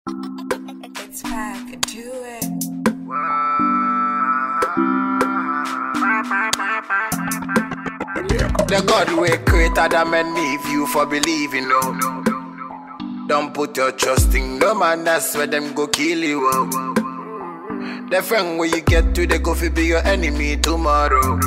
It's back, do it. The God way created them and leave you for believing, no. Don't put your trust in no man, that's where them go kill you. Oh. The friend where you get to, they go fi be your enemy tomorrow.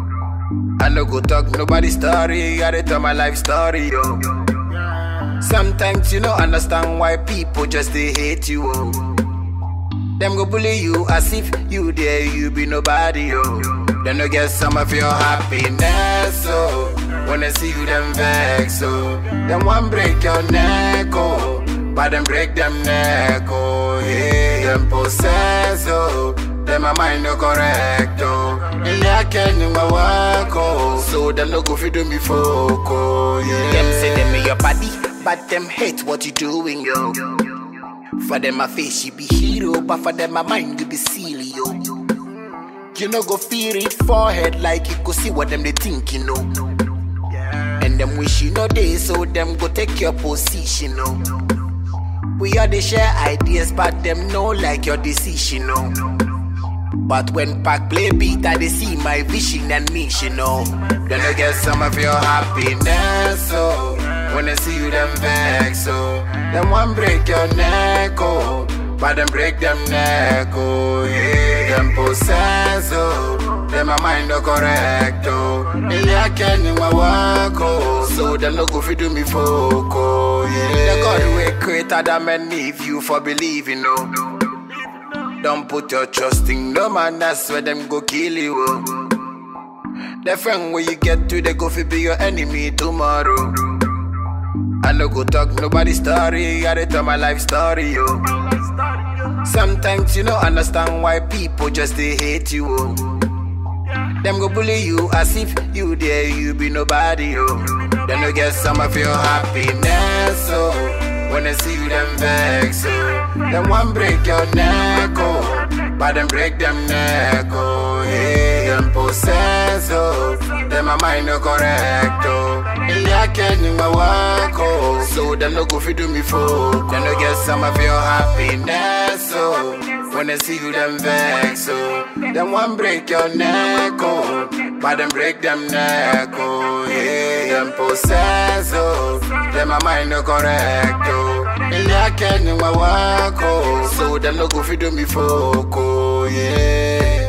I no go talk nobody story, I dey tell my life story, yo. Sometimes you don't understand why people just they hate you, oh. Them go bully you as if you there, you be nobody, yo. Then no get some of your happiness, oh. When I see you, them vex, oh. Them one break your neck, oh. But them break them neck, oh. Yeah, them possess, oh. Them my mind no correct, oh. And I can't do my work, oh. So them no go fi do me folk, oh. Yeah. Them say them in your body, but them hate what you doing, yo. For them, my face, you be hero, but for them, my mind, you be silly, yo. You know, go feel it forehead like you go see what them they think, you know. And them wish you know they, so them go take your position, no. We all they share ideas, but them know like your decision, no. But when Pac play beat, I they see my vision and mission, no. Then I get some of your happiness, oh. When I see you, them vex, oh. Them one break your neck, oh. But them break them neck, oh. Yeah, them possess, oh. Them my mind no correct, oh. And I can't do my work, oh. So them no go fi do me folk, oh. Yeah, the God way created them and leave you for believing, oh. Don't put your trust in no man, that's where them go kill you. Oh. The friend where you get to, they go fi be your enemy tomorrow. I no go talk nobody story, I dey tell my life story, yo. Sometimes you don't understand why people just they hate you, oh. Them go bully you as if you there, you be nobody, yo. Then you get some of your happiness, oh. When I see you, them vex, oh. Them one break your neck, oh. But them break them neck, oh. Yeah, them possess, oh. Them my mind no correct, oh. And I can't do my work, oh. So them no go fi do me folk. Then you get some of your happiness, oh. When I see you, them vex, oh. Them one break your neck, oh. But them break them neck, oh. Yeah, them possess, oh. Them my mind no correct, oh. And I can't do my work, oh. So them no go fi do me folk, oh. Yeah.